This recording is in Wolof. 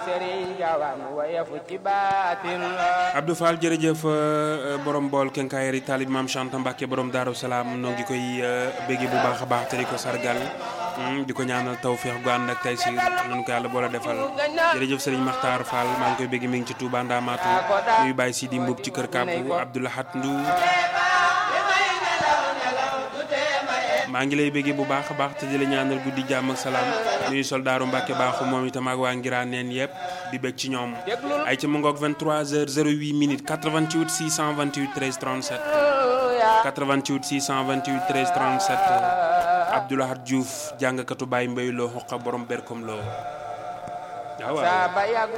Serigne Gawane wayefu ci baatin la Abdou Fall jërëjëf borom bool kenkaayeri taalib maam Chanta Mbacke borom Daaru Salaam noo ngi koy bégge bu baax a baax te di ko sargal di ko ñaanal tawféex gu ànd ak taysiir nañu ko yàlla boole defal jërëjëf Serigne Makhtar Fall maa ngi koy bégge mi ngi ci Touba Ndamaatu nuyu bàyyi si di mbub ci kër Kàppu Abdoulahat Ndu maa ngi lay béggee bu baax a baax te di la ñaanal guddi jàmm ak salaam nuyu soldaaru Mbàkke baaxu moom itam ak waa Ngiraan neen yëpp di bég ci ñoom ay ca mu ngoog 23h08 minutes 88 628 13 37 88 628 13 37 Abdoulahat Diouf jàngkatu Baye Mbaye loo xoqa borom berkom loo waaw waaw